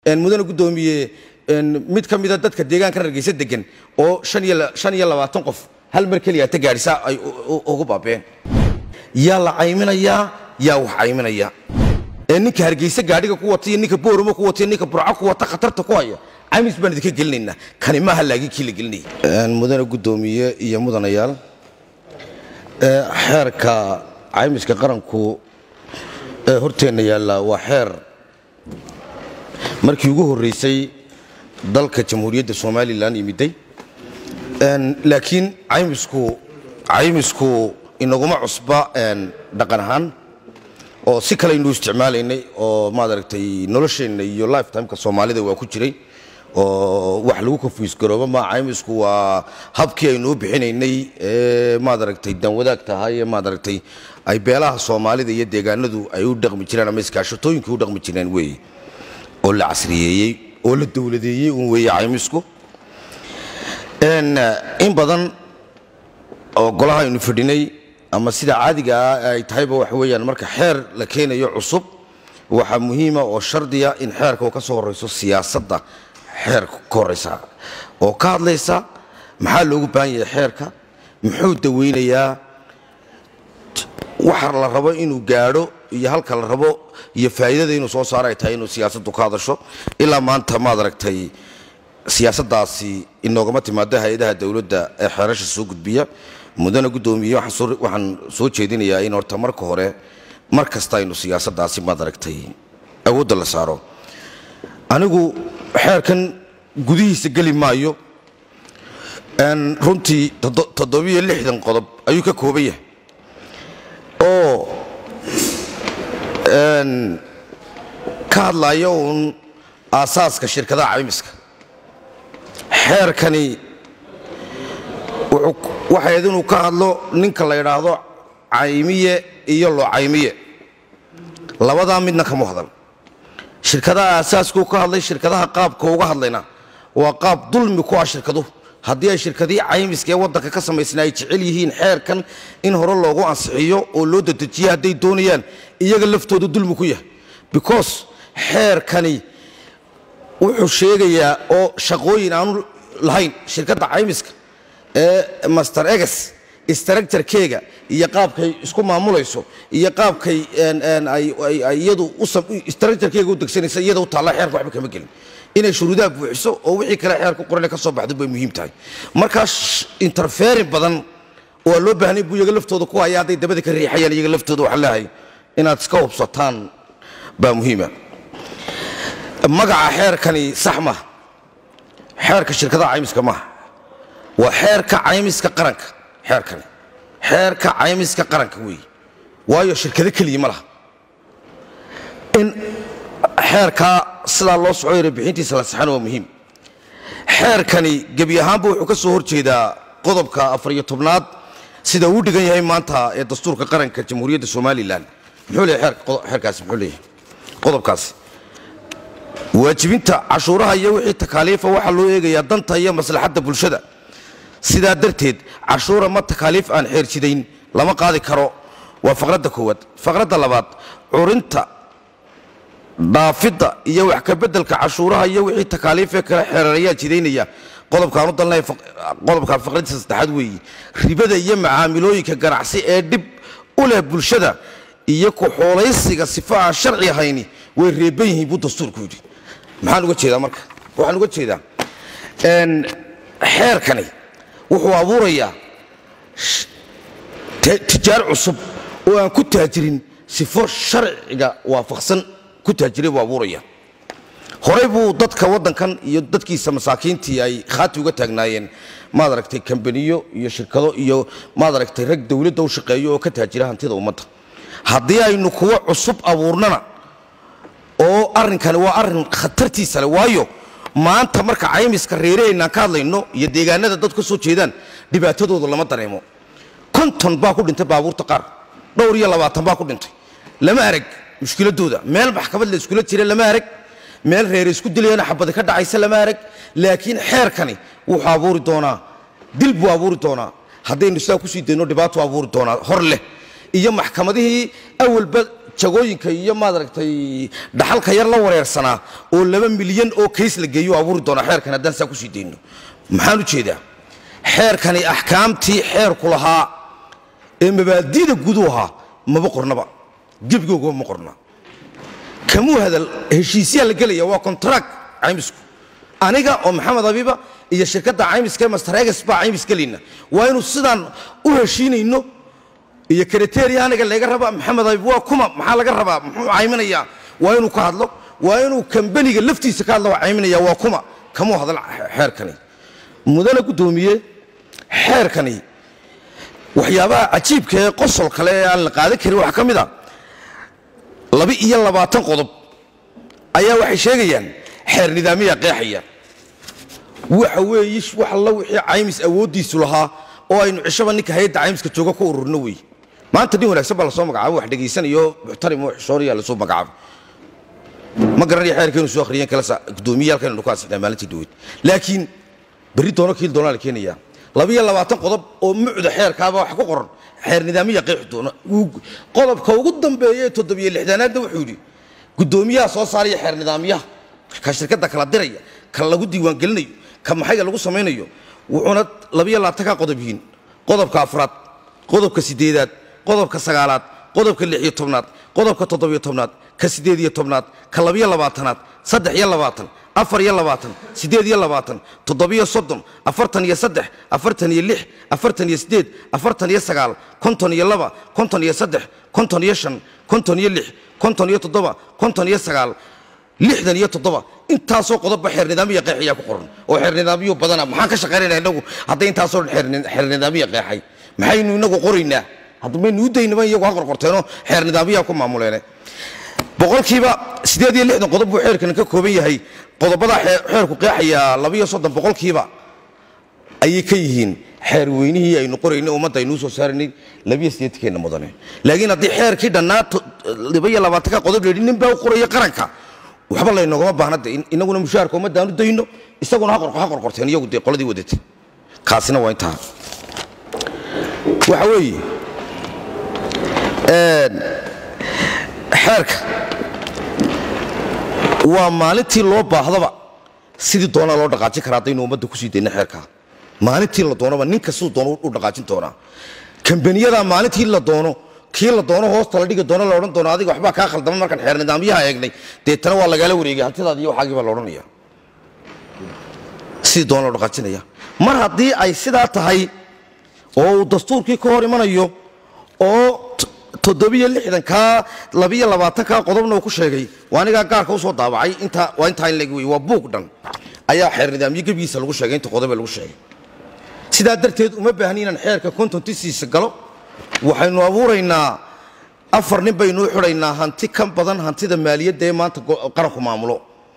mudane guddoomiye mid ka mida dadka deegaanka hargeysa degan oo shan iyo labaatan qof hal mar keliya ta gaadhisa ay ugu baabeen yaa la cayminayaa yaa wax cayminaya ee ninka hargeysa gaadhiga ku wata iyo ninka booramo ku wata iyo ninka burco ku wata khatarta ku haya caymis baan idinka gelinaynaa kani maaha laakiin kii la gelinaya mudane guddoomiye iyo mudanayaal xeerka caymiska qaranku ee horteenna yaalla waa xeer markii ugu horreysay dalka jamhuuriyadda somalilan yimiday laakiin caymisku caymisku inaguma cusba dhaqan ahaan oo si kale aynu isticmaalaynay oo maaragtay nolosheenna iyo lifetimeka soomaalida waa ku jiray oo wax lagu kafiisgarooba ma caymisku waa habkii aynu u bixinaynay ee maaragtay danwadaag tahay ee maaragtay ay beelaha soomaalida iyo deegaanadu ay u dhaqmi jireen ama iskaashatooyinkii u dhaqmi jireen weeye oo la casriyeeyey oo la dowladeeyey un weeye caymisku in badan oo golaha aynu fadhinay ama sida caadiga ah ay tahayba waxa weeyaan marka xeer la keenayo cusub waxaa muhiima oo shardiya in xeerka uu ka soo horrayso siyaasadda xeerka ka horraysa oo ka hadlaysa maxaa loogu baahan yahay xeerka muxuu daweynayaa waxa la rabo inuu gaadho iyo halka la rabo iyo faa'iidada inuu soo saaro ay tahay inuu siyaasaddu ka hadasho ilaa maanta maad aragtay siyaasaddaasi inoogama timaado hay-adaha dowladda ee xeerasha soo gudbiya mudane guddoomiye waxaan soo jeedinayaa in horta marka hore mar kasta aynu siyaasaddaasi maad aragtay awoodda la saaro anigu xeerkan gudihiisa geli maayo runtii toddobiyo lixdan qodob ayuu ka kooban yahay oo ka hadlaya uun aasaaska shirkadaha caymiska xeerkani waxayd inuu ka hadlo ninka la yidhaahdo caymiye iyo loo caymiye labadaa midna kama hadal shirkadaha aasaaskuu ka hadlay shirkadaha qaabka uga hadlayna waa qaab dulmi ku ah shirkaduhu haddii ay shirkadihii caymiska ee waddanka ka samaysna ay jecel yihiin xeerkan in hore loogu ansixiyo oo loo dadejiyo hadday doonayaan iyaga laftooda dulmi ku yahay because xeerkani wuxuu sheegayaa oo shaqooyin aanu lahayn shirkadda caymiska ee master eges structurekeega iyo qaabkay isku maamulayso iyo qaabkay iyadu structurekeega u degsanaysa iyada u taalla xeerka waxba kama gelin inay shuruudaha buuxiso oo wixii kale xeerka qorane ka soo baxdo bay muhiim tahay markaa interferin badan waa loo baahnay buu iyaga laftooda ku haya hadday dabada ka riixayaan iyaga laftooda waxaan leehay inaad iska hubsataan baa muhiima magaca xeerkani sax maaha xeerka shirkadaha caymiska maaha waa xeerka caymiska qaranka xeerkani xeerka caymiska qaranka weeye waayo shirkado keliya ma laha in xeerkaa sidaa loo soco yara bixintiisa la saxana waa muhiim xeerkani gebi ahaanba wuxuu ka soo hor jeedaa qodobka afar iyo tobnaad sida uu dhigan yahay maanta ee dastuurka qaranka jamhuuriyadda somalilan muxuu leeyahay xeerkaasi muxuu leeyahay qodobkaasi waajibinta cashuuraha iyo wixii takaaliifa waxaa loo eegayaa danta iyo maslaxadda bulshada sidaa darteed cashuura ma takaaliif aan xeerjidayn lama qaadi karo waa faqradda koowaad faqradda labaad curinta dhaafidda iyo wax ka beddelka cashuuraha iyo wixii takaaliifee kale xeerareeyaa jidaynaya qodobkaanu dalnay qodobka faqradiisa saddexaad weeye ribada iyo macaamilooyinka ganacsi ee dhib u leh bulshada iyo ku-xoolaysiga sifa aan sharci ahayni way reeban yihiin buu dastuurku yidhi maxaan uga jeedaa marka waxaan uga jeedaa xeerkani wuxuu abuurayaa tijaar cusub oo aan ku taajirin sifo sharciga waafaqsan ku taajiray buu abuuraya horey buu dadka waddankan iyo dadkiisa masaakiintii ay khaati uga taagnaayeen maad aragtay kambaniyo iyo shirkado iyo maad aragtay rag dowladda u shaqeeyo oo ka taajira hantida ummadda haddii aynu kuwo cusub abuurnana oo arrinkani waa arrin khatartiisa leh waayo maanta marka caymiska reeraheennaan ka hadlayno iyo deegaanada dad ka soo jeedaan dhibaatadooda lama dareemo konton baa ku dhintay baabuurta qaar dhowr iyo labaatan baa ku dhintay lama arag mushkiladooda meel maxkamad la iskula jira lama arag meel reere isku dilayana xabadi ka dhacaysa lama arag laakiin xeerkani wuxuu abuuri doonaa dil buu abuuri doonaa haddaynu sidaa kusii dayno dhibaatuu abuuri doonaa hor leh iyo maxkamadihii awalba jagooyinka iyo maaragtay dhaxalka yar la wareersanaa oo laba milyan oo kays la geeyo abuuri doona xeerkan haddaan saa kusii dayno maxaan u jeedaa xeerkani axkaamtii xeerku lahaa ee mabaadi'da gudu ahaa maba qornaba gebigooga ma qorna kamuu hadal heshiisyaa la gelaya waa kontarak caymisku aniga oo maxamed abiba iyo shirkadda caymiska ee mastareegas baa caymis gelayna waa inuu sidaan u heshiinayno iyo kriteria aniga laga raba maxamed abib waa kuma maxaa laga rabaa muxuu cayminayaa waa inuu ka hadlo waa inuu kambaniga laftiisa ka hadlo waa cayminaya waa kuma kamuu hadal xeerkani mudane guddoomiye xeerkani waxyaabaha cajiibka ee qosol kale ee aan la qaadan karin waxaa ka mid a laba iyo labaatan qodob ayaa waxay sheegayaan xeer nidaamiya qeexaya waxa weeye wax alla wixii caymis awooddiisu lahaa oo aynu cishaba ninka hay-adda caymiska jooga ku ururno wey maanta nin wanaagsan baa lasoo magacaabo wax dhegaysanayo muxtarim oo xishoonaya lasoo magacaabo ma garanaya xeerkeenu soo akhriyeen kala gudoomiyaalkan ku ansixnaa maalintii dhaweyd laakiin berri doono kiil doonaa la keenayaa labiyo labaatan qodob oo mucda xeerkaaba wax ku qoran xeer nidaamiya qeexi doona qodobka ugu dambeeya ee toddobiyo lixdaanaadna wuxuu yidhi guddoomiyaha soo saaraya xeer nidaamyaha ka shirkadda kala diraya ka lagu diiwaangelinayo ka maxayga lagu samaynayo wuxuuna labiyo labaatanka qodob yihiin qodobka afraad qodobka sideedaad qodobka sagaalaad qodobka lix iyo tobnaad qodobka toddobiyo tobnaad ka sideed iyo tobnaad ka labiyo labaatanaad saddex iyo labaatan afar iyo labaatan siddeed iyo labaatan toddobiyo soddon afartan iyo saddex afartan iyo lix afartan iyo siddeed afartan iyo sagaal konton iyo laba konton iyo saddex konton iyo shan konton iyo lix konton iyo toddoba konton iyo sagaal lixdan iyo toddoba intaasoo qodobba xeer nidaamiya qeexayaa ku qoran oo xeer nidaamiyo badana maxaan ka shaqaynayna inagu hadday intaasoo dhan xeer nidaamiya qeexay maxaynu inagu qoraynaa hadda maynu u daynaba iyagu ha qorqorteenoo xeer nidaamiyaa ku maamuleene boqolkiiba siddeed iyo lixdan qodob buu xeerkan ka kooban yahay qodobada xeerku qeexaya labiyo soddon boqolkiiba ayay ka yihiin xeer weynihii aynu qoraynay ummadda aynuu soo saaraynay labiyo siddeetankeena mudane laakiin haddii xeerkii dhannaa labaiyo labaatanka qodob la yidhi nin baa u qoraya qaranka waxba laynogama baahna de inaguna mushaharka ummadda aan u dayno isaguna ha qorqorteen iyagu dee qoladii wadatay kaasina waa intaa waxa weeye xeerka waa maalintii loo baahdaba sidii doonaa loo dhaqaajin karaa haddaynu ummadda kusii dayna xeerkaa maalintii la doonaba ninka siduu doono u dhaqaajin doonaa kambaniyada maalintii la doono kii la doono hoosta la dhigi doono la odhan doono adiga waxbaa kaa khaldama markaan xeer nidaamyaha eegnay deetana waa lagaala wareegay hantidaadi iyo waxaagii baa la odhanaya sidii doona loo dhaqaajinaya mar haddii ay sidaa tahay oo uu dastuurkii ka hor imanayo oo toddobiyo lixdankaa labiyo labaatankaa qodobna uu ku sheegay waa anigaa gaarka usoo daabacay intaa waa intaa in leg wey waa buug dhan ayaa xeer nidaamyo gebigiisa lagu sheegay inta qodobe lagu sheegay sidaa darteed uma baahni inaan xeerka kontontisiisa galo waxaynu abuuraynaa afar nin baynuu xidhaynaa hanti ka badan hantida maaliyadda ee maanta qaranku maamulo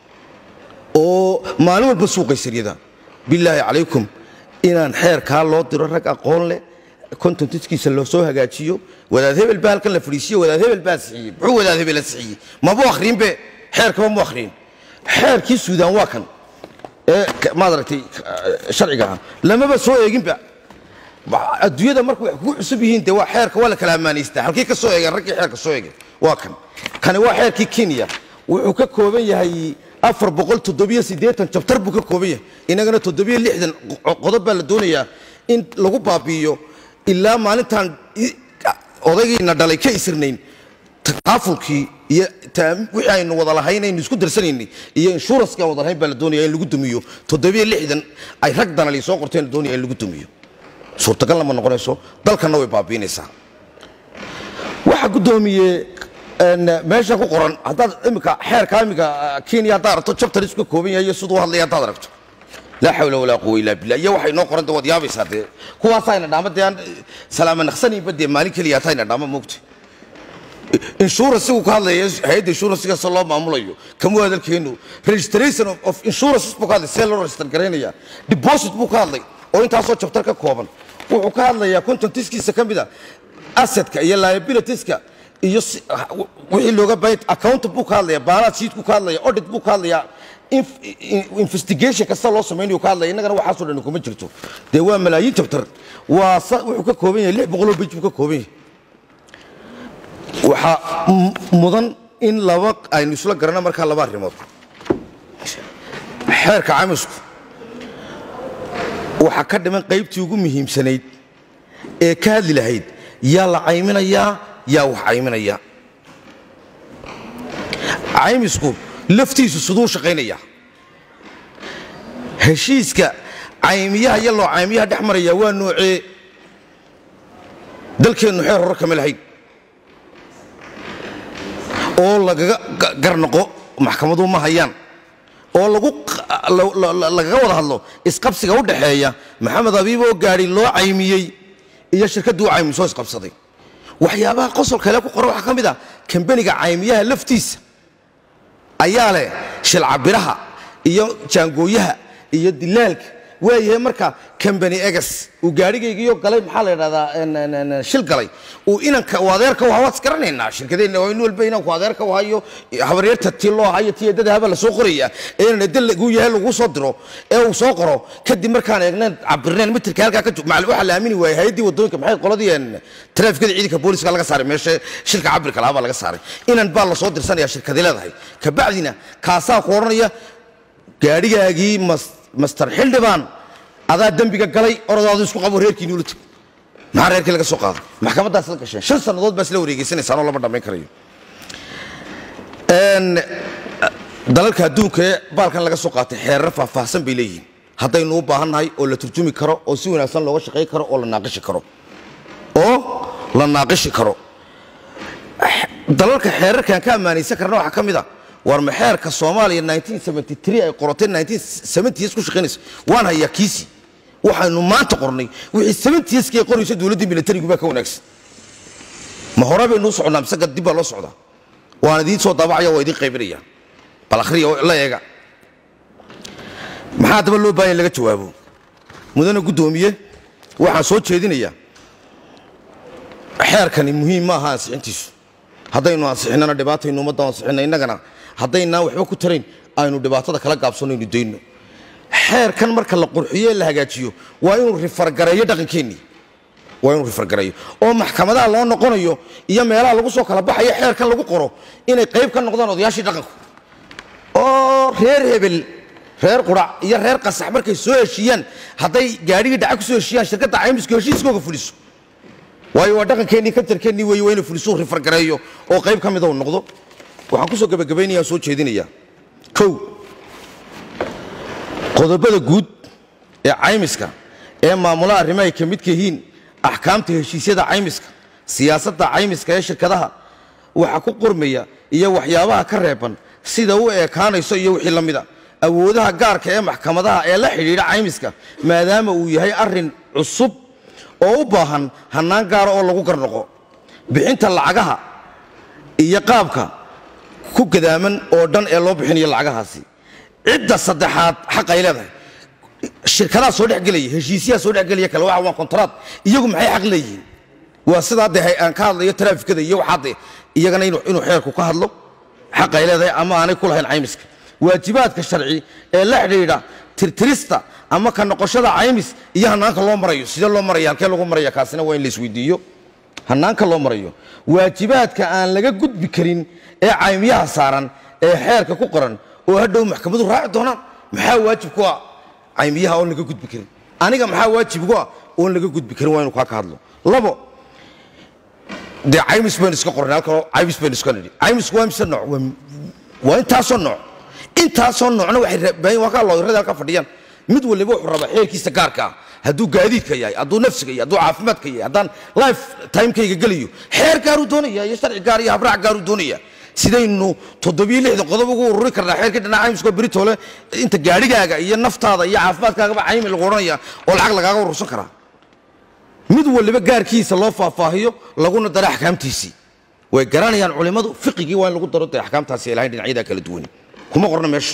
oo maalin walba suuqaysaryada bilaahi calaykum inaan xeerkaa loo diro rag aqoon leh kontontiskiisa loo soo hagaajiyo wadaad hebel baa halkan la fadhiisiyo wadaad hebel baa sixiyey muxuu wadaad hebela sixiyey mabu akhriinbe xeerkaba mu akhriin xeerkii suudaan waa kan ee maaragtay sharciga ah lamaba soo eeginba adduunyada marka wax kugu cusub yihiin dee waa xeerka waa la kala ammaanaystaa halkii ka soo eegeen raggii xeerka soo eegay waa kan kani waa xeerkii kenya wuxuu ka kooban yahay afar boqol toddobiyo siddeetan jabtar buu ka kooban yahay inagana toddobiyo lixdan qodob baa la doonayaa in lagu baabi'iyo ilaa maalintaan odaygiina dhalay ka isirnayn takaafulkii iyo wixii aynu wada lahayn aynu isku darsanaynay iyo inshuranskii aan wada lahayn baa la doonaya in lagu dumiyo toddobiyo lixdan ay rag danali soo qorteen la doonaya in lagu dumiyo suurtagalna ma noqonayso dalkanna way baabiinaysaa waxa guddoomiye meesha ku qoran haddaad imika xeerka imika kenya haddaad aragto jabtar isku ka kooban yahay iyo siduu hadlaya haddaad aragto laa xawla walaa quwa illaa billah iyo waxay noo qoran de waad yaabaysaa dee kuwaasayna dhaama dee aan salaama naqsanaynba dee maalin keliya atayna dhaama moogta insuransigu ka hadlaya hay-adda insuransiga se loo maamulayo kamuu hadalkeenu registration of insurances buu ka hadlay see loo register garaynaya deposit buu ka hadlay oo intaasoo jabtar ka kooban wuxuu ka hadlayaa contontiskiisa ka mida assetka iyo liabilitieska iyo wixii looga baahan account buu ka hadlaya balance sheet buu ka hadlaya audit buu ka hadlaya investigation kasta loo samaynayo ka hadlaya innagana waxaasoo dhan kuma jirto dee waa malaayiin jabtar waa wuxuu ka kooban yahay lix boqoloo bej buu ka kooban yahay waxaa m- mudan in laba aynu isla garanno markaa laba arrimood xeerka camisku waxaa ka dhiman qaybtii ugu muhiimsanayd ee ka hadli lahayd yaa la cayminayaa yaa wax cayminaya caymisku laftiisu siduu shaqaynaya heshiiska caymiyaha iyo loo caymiyaha dhex maraya waa noocee dalkeennu xeer hore kama lahayn oo lagaga ga- garnoqo maxkamadu ma hayaan oo lagu q- la- la- la- lagaga wada hadlo isqabsiga u dhaxeeya maxamed abiib oo gaadhi loo caymiyey iyo shirkaddii u caymisoo isqabsaday waxyaabaha qosol kale ku qoran waxaa ka mid ah kambaniga caymiyaha laftiisa ayaa leh shilcabiraha iyo jaangooyaha iyo dilaalka waayahay marka kambani egas uu gaadhigaygiyo galay maxaa la idhahdaa en- en- en- shil galay uu inanka uu adeerka u waad isgaranaynaa shirkadeenna waa in walba inanku adeerka u hayo habaryarta tii loo hayo tii eedada haba la soo qoraya ee inan eedda lagu yahay lagu soo diro ee uu soo qoro kadib markaan eegnayn cabirnayn mitirka halkaa ka jog macal waxaa la aamini waayay hay-addii waddooyinka maxay qoladii en taraafikada ciidanka booliska laga saaray meesha shilka cabirka lahaa baa laga saaray inan baa la soo dirsanaya shirkadi leedahay kabacdina kaasaa ku odhanaya gaadhigaagii mas- master xildhibaan adaa dembiga galay orodaadu isku qabo reerkiini ula teg maxaa reerkii laga soo qaaday maxkamadaas la gasheen shan sannadood baa isla wareegeysanaysaan oo lama dhammayn karayo Een, dalalka adduunka ee baalkan laga soo qaatay xeerar faahfaahsan bay leeyihiin haddaynu u baahannahay oo la turjumi karo oo si wanaagsan looga shaqayn karo oo la naaqishi karo oo la naaqishi karo dalalka xeerarkan ka ammaanaysan karna waxaa ka mid a war ma xeerka soomaaliya 1973 ay qorotay 1970s ku shaqaynaysa waan hayaa kiisi waxaynu maanta qornay wixii 70s kii qoraysa dowladdii militarigu baa ka wanaagsan ma hore baynu u soconnaa mise dib baa loo socdaa waan idiin soo daabacaya waa idiin qaybinaya bal akhriya oo la eega maxaa daba loo baahan in laga jawaabo mudane guddoomiye waxaan soo jeedinayaa xeerkani muhiim ma aha ansixintiisu haddaynu ansixinnana dhibaataynu ummadda ansixinna innagana haddaynaan waxba ku tarayn aynu dhibaatada kala gaabsanno aynu dayno xeerkan marka la qurxiyo ee la hagaajiyo waa inuu rifargareeyo dhaqankeennii waa inuu rifargareeyo oo maxkamadaha loo noqonayo iyo meelaha lagu soo kala baxayo xeerkan lagu qoro inay qayb ka noqdaan odayaashii dhaqanku oo reer hebel reer qurac iyo reer qasax markay soo heshiiyaan hadday gaadhigii dhaca ku soo heshiiyaan shirkadda caymisku heshiiskooga fuliso waayo waa dhaqankeennii kantarkeennii weeye waa inuu fulisuu rifargareeyo oo qayb ka mida uu noqdo waxaan ku soo gebagabaynaya soo jeedinayaa kow qodobada guud ee caymiska ee maamula arrimo ay ka midka yihiin axkaamta heshiisyada caymiska siyaasadda caymiska ee shirkadaha waxaa ku qormaya iyo waxyaabaha ka reeban sida u ekaanayso iyo wixii la mida awoodaha gaarka ee maxkamadaha ee la xidhiidha caymiska maadaama uu yahay arrin cusub oo u baahan hannaan gaara oo lagu garnoqo bixinta lacagaha iyo qaabka ku gadaaman oo dhan ee loo bixinayo lacagahaasi cidda saddexaad xaq ay leedahay shirkadaha soo dhexgelaya heshiisyaha soo dhexgelaya kale waxa waa kontraad iyagu maxay xaq leeyihiin waa sidaa de aan ka hadlayo taraafikada iyo waxaa de iyagana inuu inuu xeerku ka hadlo xaq ay leedahay ama aanay ku lahayn caymiska waajibaadka sharci ee la xidhiidha tirtirista ama ka noqoshada caymis iyo hanaanka loo marayo sidee loo maraya halkee lagu maraya kaasina waa in la isweydiiyo hanaanka loo marayo waajibaadka aan laga gudbi karin ee caymiyaha saaran ee xeerka ku qoran oo hadhow maxkamadu raaci doonaan maxaa waajib ku ah caymiyaha oon laga gudbi karin aniga maxaa waajib ku ah oon laga gudbi karin waa inu kaa ka hadlo labo dee caymis baynu iska qornay halkanoo caymis baynu iska nidhi caymisku waa mise nooc waa waa intaasoo nooc intaasoo noocna waxay rabaayin waa kaa looyarada halka fadhiyaan mid waliba wuxuu rabaa xeerkiisa gaarka ah hadduu gaadiidka yahay hadduu nafsiga yahay hadduu caafimaadka yahay haddaan life timekayga gelayo xeer gaaruu doonaya iyo sharci gaar iyo habraac gaaruu doonaya sidaynu toddobiyo lixdan qodob ugu ururi karnaa xeerkii dhinaca caymiskoo beritole inta gaadhigaaga iyo naftaada iyo caafimaadkaagaba caymi lagu odhanaya oo lacag lagaaga urursan karaa mid waliba gaarkiisa loo faahfaahiyo laguna daro axkaamtiisii way garanayaan culimmadu fiqigii waa in lagu daro dee axkaamtaasi ay lahayn dhinacyada kala duwan kuma qorna meesha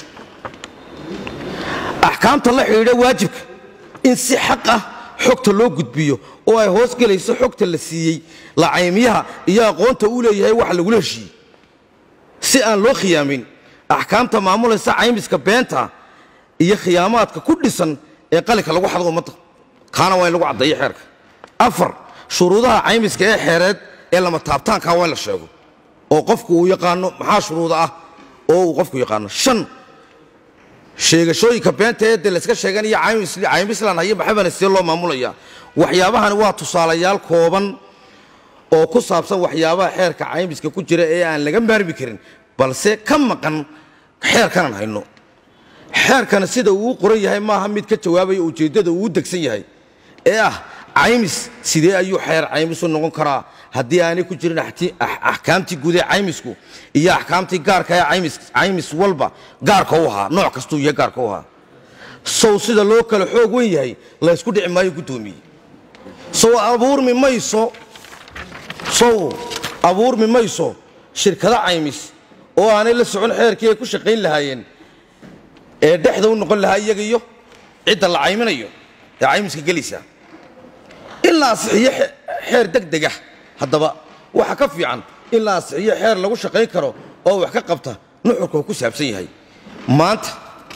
axkaamta la xidhiidha waajibka in si xaq ah xogta loo gudbiyo oo ay hoos gelayso xogta la siiyey lacaymiyaha iyo aqoonta uu leeyahay wax lagula heshiiyey si aan loo khiyaamin axkaamta maamulaysa caymiska beenta iyo khiyaamaadka ku dhisan ee qalinka lagu xado ummadda kaana waa in lagu caddeeyo xeerka afar shuruudaha caymiska ee xeereed ee lama taabtaankaa waa in la sheego oo qofku uu yaqaano maxaa shuruuda ah oo uu qofku yaqaano shan sheegashooyinka beenta ee dee layska sheeganaya caymislan hayo maxabana see loo maamulaya waxyaabahani waa tusaalayaal kooban oo ku saabsan waxyaabaha xeerka caymiska ku jira ee aan laga maarmi karin balse ka maqan xeerkanan hayno xeerkana sida uu qoran yahay maaha mid ka jawaabaya ujeeddada uu degsan yahay ee ah caymis sidee ayuu xeer caymisu noqon karaa haddii aanay ku jirin axkaamtii guud ee caymisku iyo axkaamtii gaarka ee caymis walba gaarka u ahaa nooc kastuu yahay gaarka u ahaa sow sida loo kala xoog wen yahay laysku dhici maayo guddoomiye sow abuurmi mayso sow abuurmi mayso shirkado caymis oo aanay la socon xeerkii ay ku shaqayn lahaayeen ee dhexda u noqon lahaa iyaga iyo cidda la cayminayo ee caymiska gelaysa in la asixiyo xeer degdega haddaba waxa ka fiican in la asixiyo xeer lagu shaqayn karo oo wax ka qabta nuxurka uu ku saabsan yahay maanta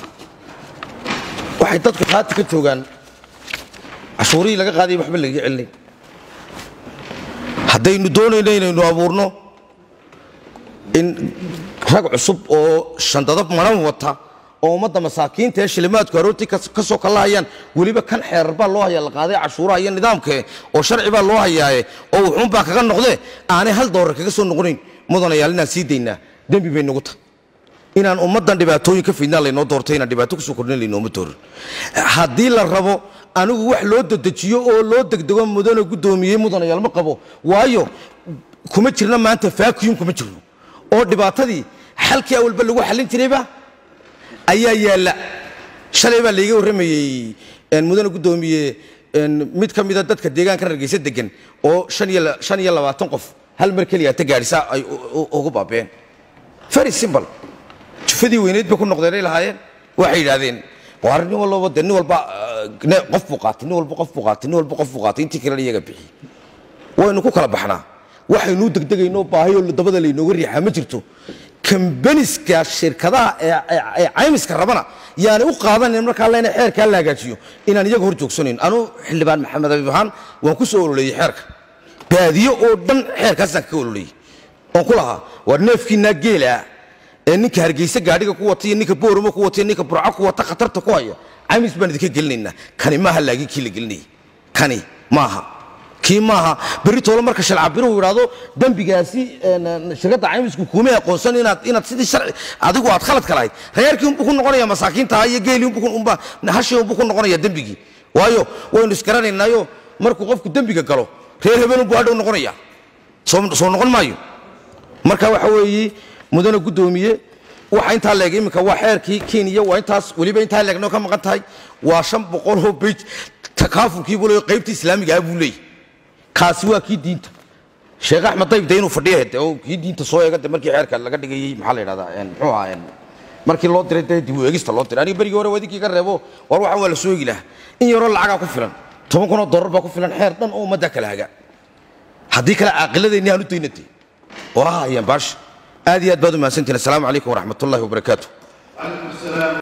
waxay dadku haati ka joogaan cashuurihii laga qaadaya waxba lagaga celinay haddaynu doonayno inaynu abuurno in rag cusub oo shandado maran wata oo ummadda masaakiinta ee shilimaadku aroortii ka soo kallahayaan weliba kan xeerar baa loo hayaa la qaaday cashuuraha iyo nidaamkee oo sharci baa loo hayaaye oo wuxuunbaa kaga noqdee aanay hal doolar kaga soo noqonayn mudanayaal inaan sii daynaa dembi bay nagu tahay inaan ummaddan dhibaatooyin ka fidnaa laynoo doortay inaan dhibaato kusoo kordhin laynooma doorin haddii la rabo anigu wax loo dedejiyo oo loo degdego mudana guddoomiyey mudanayaal ma qabo waayo kuma jirna maanta vacuum kuma jirno oo dhibaatadii xalkii awalba lagu xallin jirayba ayaa yaalla shalay baa layga warramayey mudane guddoomiye mid ka mida dadka deegaanka hargeysa degan oo shan iyo labaatan qof hal mar keliya ta gaadhisa ay ugu baabeen very simple jufadii weyneyd bay ku noqdeenay lahaayeen waxay yidhaahdeen waar nin walbaba de nin walba qof buu qaatay nin walba qof buu qaatay nin walba qof buu qaatay intii kalena iyaga bixi waynu ku kala baxnaa waxaynuu degdegaynoo baahiyoo dabada laynooga riixaa ma jirto kambaniska shirkadaha ee caymiska rabana yaani u qaadanan markaa lena xeerkaa la hagaajiyo inaan iyaga hor joogsanayn anuu xildhibaan maxamed abiib ahaan waan ku soo ololeeyey xeerka baadiyo oo dhan xeerkaasaan kaga ololeeyey oon ku lahaa waa neefkiinaa geelaa ee ninka hargeysa gaadhiga ku wata iyo ninka booramo ku wata iyo ninka burco ku wata khatarta ku haya caymis baan idinka gelinaynaa kani maaha laagin kii la gelinayay kani maaha kii maaha berri toole marka shalcabiruhu yidhaahdo dembigaasi shirkadda caymisku kuuma aqoonsan inaad inaad sidii sharci adigu aad khaladka lahayd reerkii unbuu ku noqonaya masaakiinta iyo geelii unbuu hashii unbuu ku noqonaya dembigii waayo waynu isgaranaynaayo markuu qofku dembiga galo reer hebel unbuu hadhow noqonaya soo noqon maayo marka waxa weeye mudane guddoomiye waxa intaa leeg iminka waa xeerkii kenya waa intaas weliba intaa leegnoo ka maqan tahay waa shan boqoloo bej takaafulkii buu leeyahy qaybtii islaamiga ah buu leeyahy kaasi waa kii diinta sheekh axmed dayb de inuu fadhiya de oo kii diinta soo eega de markii xeerka laga dhigayey maxaa la yidhahdaa muxuu ahaa markii loo diray dee dib u eegista loo diray aniga berigii hore wadinkii ka reebo war waxan waa la soo eegi lahaa in yaroo lacagaa ku filan toban kunoo dollar baa ku filan xeer dhan oo ummadda kala haga haddii kale caaqiladeenni aan u daynatay oo ha hayaan baasha aad iyo aad baad u mahadsantihin assalaamu calaykum waraxmat ullahi wabarakaatu